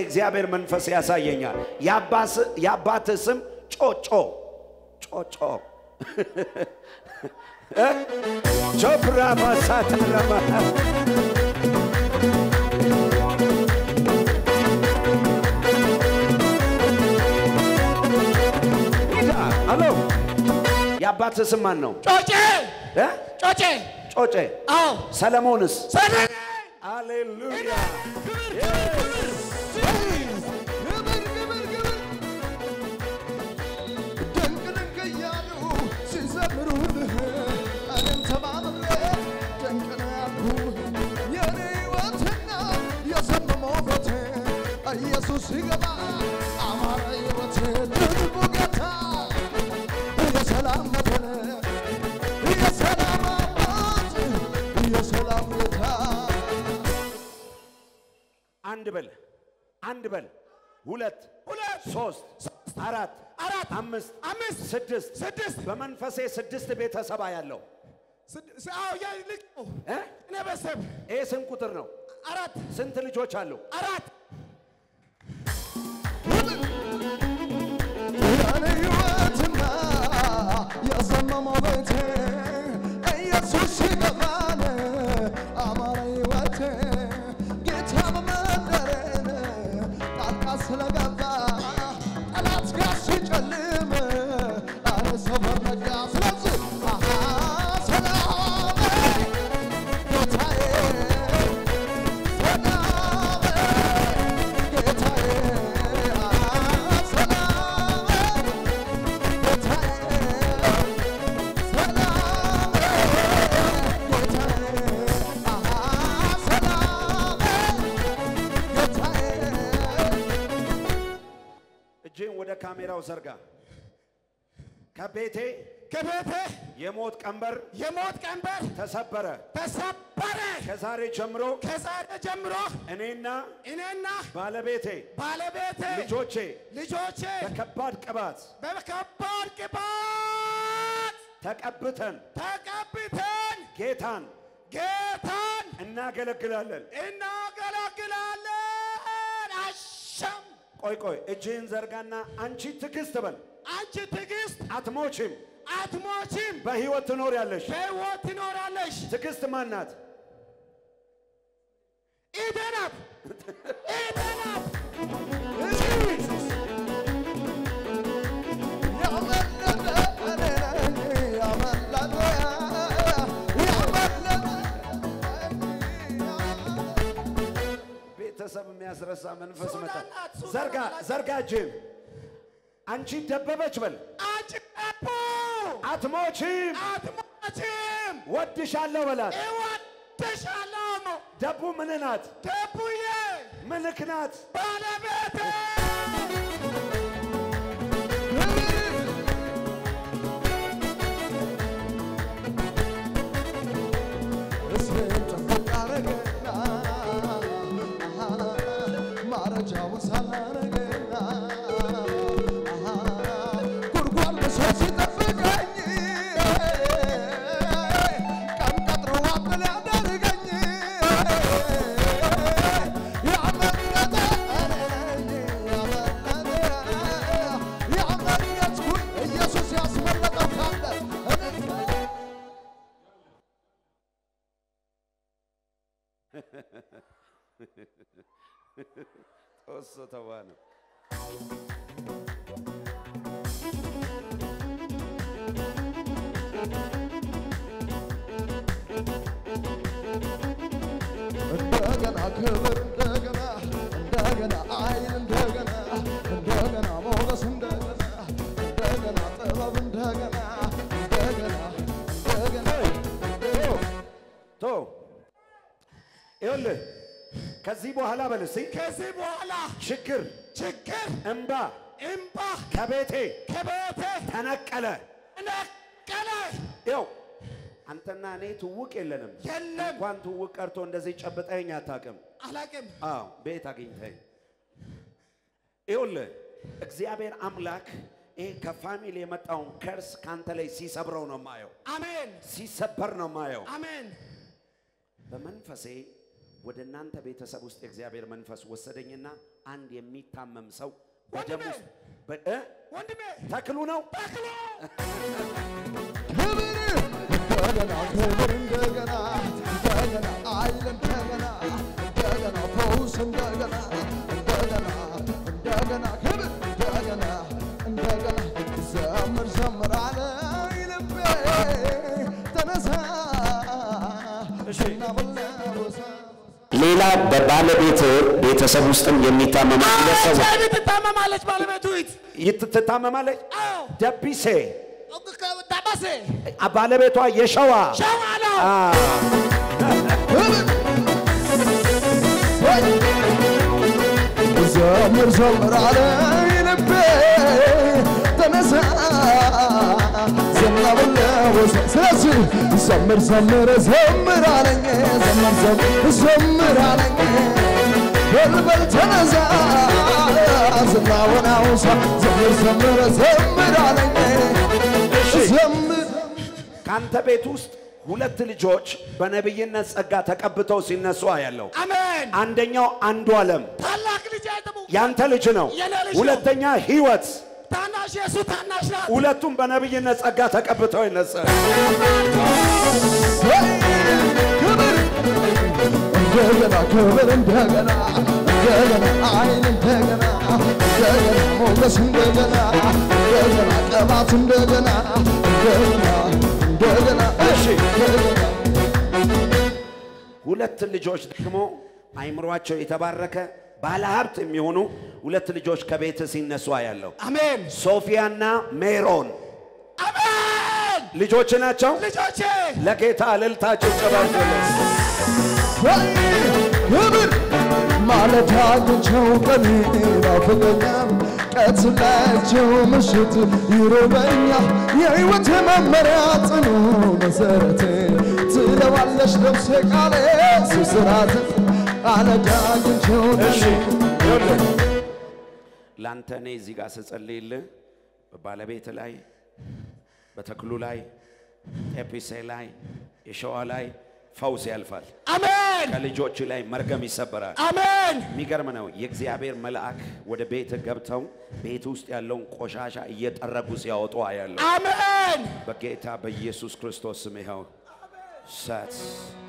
የእግዚአብሔር መንፈስ ያሳየኛል። የአባስ- የአባትህ ስም ጮጮ ጮጮ እ? ቾፕራ ማሳተረማ አሎ የአባትህ ስም ማን ነው? ጮጬ እ? ጮጬ ጮጬ አዎ ሰለሞንስ? ሰለሞን ሃሌሉያ ግብር ግብር ግብር ድንቅ ድንቅ እያሉ ሲዘምሩልህ እኔም ተማምሬ ድንቅ ነው ያልኩህ የኔ ሕይወትና የዘመመው ቤቴ ኢየሱስ ሲገባ አማረ ሕይወቴ ድንቁ ጌታ የሰላም መድን የሰላም አባት የሰላም ጌታ አንድ በል አንድ በል ሁለት ሁለት ሶስት አራት አራት አምስት አምስት ስድስት ስድስት በመንፈሴ ስድስት ቤተሰብ ያለው ስድ- ስ- አዎ ያ ልክ ነው። እ? እኔ በሰብ ይህ ስንት ቁጥር ነው? አራት ስንት ልጆች አሉ? አራት የኔ ሕይወትና የዘመመው ቤቴ ኢየሱስ ሲገባን አማረ ሕይወቴ ጌታ በመንደሬን ጣልቃ ስለገባ ጠላት ጋር ሲጨልም አረ ሰፈር ነጋ ስለዚህ አሃ ሰላም ጌታዬ ሰላም ጌታዬ ሰላም ጌታዬ ሰላም ጌታዬ ሰላም ጌታዬ እጅን ወደ ካሜራው ዘርጋ። ከቤቴ ከቤቴ የሞት ቀንበር የሞት ቀንበር ተሰበረ። ተሰበረ። ከዛሬ ጀምሮ ከዛሬ ጀምሮ እኔና እኔና ባለቤቴ ባለቤቴ ልጆቼ ልጆቼ በከባድ ቅባት በከባድ ቅባት ተቀብተን ተቀብተን ጌታን ጌታን እናገለግላለን። እናገለግላለን። አሻም ቆይ ቆይ፣ እጅህን ዘርጋና አንቺ ትዕግስት በል። አንቺ ትዕግስት አትሞችም፣ አትሞችም፣ በሕይወት ትኖሪያለሽ። በሕይወት ትኖራለሽ። ትዕግስት ማን ናት? ኢደናት ኢደናት ቤተሰብ የሚያስረሳ መንፈስ መጣ። ሱዳን ናት፣ ሱዳን ዘርጋ ናት። ዘርጋ እጅህን። አንቺ ደበበች በል። አንቺ ጠቡ አትሞችም፣ አትሞችም፣ ወድሻለሁ በላት። እወድሻለሁ። ደቡ ምን ናት? ደቡዬ ምልክ ናት። ባለቤቴ ማረጃውን ሳላረገና ጉድጓድ ብሶ ሲጠብቀኝ ቀን ቀጥሮ አብል ያደርገኝ ያመለጠ ያመለጥኩኝ ኢየሱስ ያስመለጠው ካለ እኔ ጦስ ተዋ ነው። እንደገና ክብር እንደገና እንደገና አይን እንደገና እንደገና ሞገስ እንደገና እንደገና ጥበብ እንደገና እንደገና እንደገና ቶ ይኸውልህ ከዚህ በኋላ በል እስቲ ከዚህ በኋላ ችግር፣ ችግር እምባ እምባ ከቤቴ ከቤቴ ተነቀለ። ነቀለ። ይኸው አንተና እኔ ትውቅ የለንም። የለም እንኳን ትውቅ ቀርቶ እንደዚህ ጨብጠኝ አታውቅም። አላቅም። አዎ ቤት አግኝተኝ። ይኸውልህ እግዚአብሔር አምላክ ይሄ ከፋሚሊ የመጣውን ከርስ ካንተ ላይ ሲሰብረው ነው ማየው፣ አሜን ሲሰበር ነው ማየው። አሜን በመንፈሴ ወደ እናንተ ቤተሰብ ውስጥ የእግዚአብሔር መንፈስ ወሰደኝና አንድ የሚታመም ሰው በደም ወንድሜ! ውስጥ በ- እ? ወንድሜ ተክሉ ነው ተክሎ ክብር እንደገና ክብር እንደገና እንደገና ኃይል እንደገና እንደገና ፈውስ እንደገና እንደገና እንደገና ክብር እንደገና እንደገና ዘምር ዘምር አለኝ ልቤ ተነሳ እሺ። እናበላወሳ ሌላ በባለቤት ቤተሰብ ውስጥም የሚታመም ሁለት ሰዎች ኤች አይቪ ትታመማለች ባለቤቱ ይት ይት- ትታመማለች አዎ ደቢሴ ታባሴ ባለቤቷ የሸዋ ሸዋ ነው አ፣ ዘምር ዘምር አለኝ ልቤ ተነሳ ዘናበለወሰ ስለዚህ ዘምር ዘምር ዘምር አለኝ ዘምር ዘምር ዘምር አለኝ በልበል ተነሳ ዝናውን አውሳ ዘምር ዘምር ዘምር አለኝ ዘምር ከአንተ ቤት ውስጥ ሁለት ልጆች በነቢይነት ጸጋ ተቀብተው ሲነሱ አያለው። አሜን አንደኛው አንዱ ዓለም ታላቅ ልጅ አይተሙ ያንተ ልጅ ነው። የኔ ልጅ ነው። ሁለተኛ ህይወት። ታናሽ የሱ ታናሽ ናት ሁለቱም በነቢይነት ጸጋ ተቀብተው ይነሳ። ክብር እንደገና ክብር እንደገና እንደገና አይን እንደገና እንደገና ሞገስ እንደገና እንደገና ቅባት እንደገና እንደገና እንደገና እሺ እንደገና ሁለት ልጆች ደግሞ አይምሯቸው የተባረከ ባለሀብት የሚሆኑ ሁለት ልጆች ከቤት ሲነሱ አያለው። አሜን ሶፊያና ሜሮን አሜን ልጆች ናቸው። ልጆቼ ለጌታ እልልታቸው ጨባርቶለት ወይ ክብር ማለዳ አግኝቼው ቀን ናፍቀኛል ቀትላቸው ምሽት ይርበኛል የሕይወት መመሪያ ጽኑ መሰረት ትለዋለሽ ነፍሴ ቃሌ ስስራት ማለዳ አግኝቼው እሺ ቀን ይኸውልህ ለአንተ እኔ እዚህ ጋር ስጸልይልህ በባለቤት ላይ በተክሉ ላይ ኤፒሴ ላይ የሸዋ ላይ ፈውስ ያልፋል። አሜን ከልጆች ላይ መርገም ይሰበራል። አሜን የሚገርም ነው። የእግዚአብሔር መልአክ ወደ ቤት ገብተው ቤት ውስጥ ያለውን ቆሻሻ እየጠረጉ ሲያወጡ አያለሁ። አሜን በጌታ በኢየሱስ ክርስቶስ ስም ይኸው ሰት